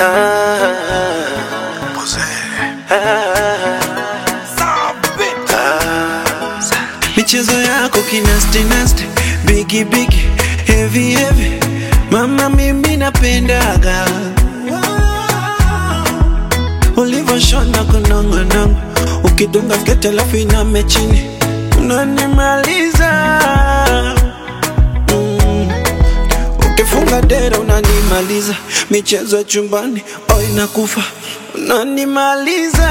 michezo yako kinastinasti bigi bigi heavy heavy mama mimi napendaga ulivyoshona kunongonongo ukidunga sketi alafu iname chini unanimaliza mm. ukifunga dera unanimaliza michezo ya chumbani oh inakufa unanimaliza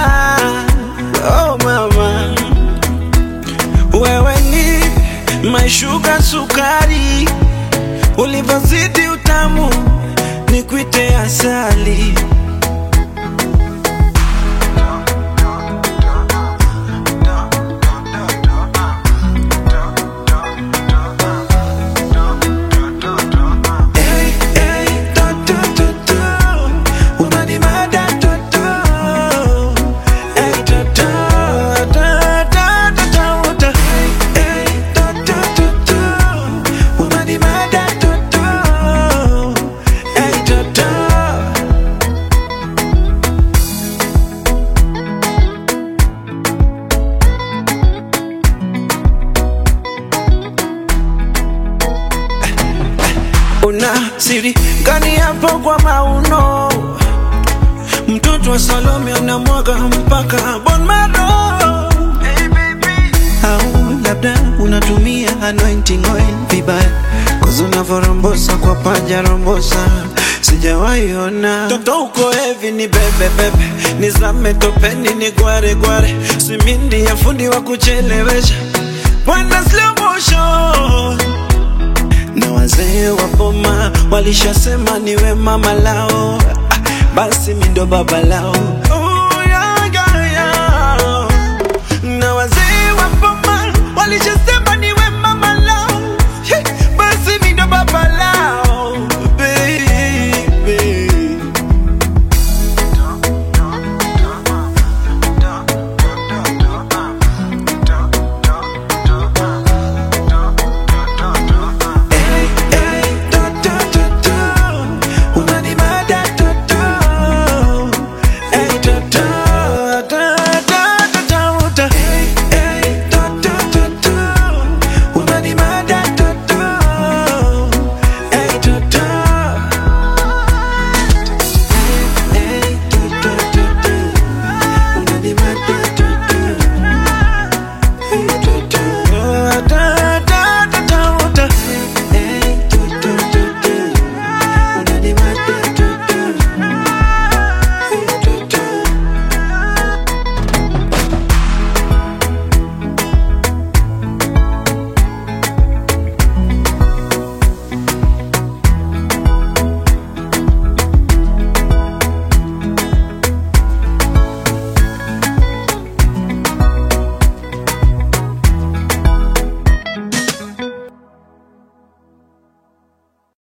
oh mama wewe ni maishuga sukari, ulivyozidi utamu ni kuite asali. Hey, hey, to, to, to, to. Unanimada, to, to. Hey, to, to, to, to, to, to, to. Hey, to, to, to, to. Unanimada, to, to. Hey, to, to. Una siri gani hapo kwa mauno? Mtoto wa Salome anamwaga mpaka bon maro. Au labda unatumia anointing oil vibaya, cause unavyorombosa kwa paja rombosa sijawahi ona. Toto uko hevi ni bebe bebe, nizame topeni ni gware gware, simindi ya fundi wa kuchelewesha, bwana slow motion na wazee wa boma walishasema niwe mama lao, ah, basi mi ndo baba lao.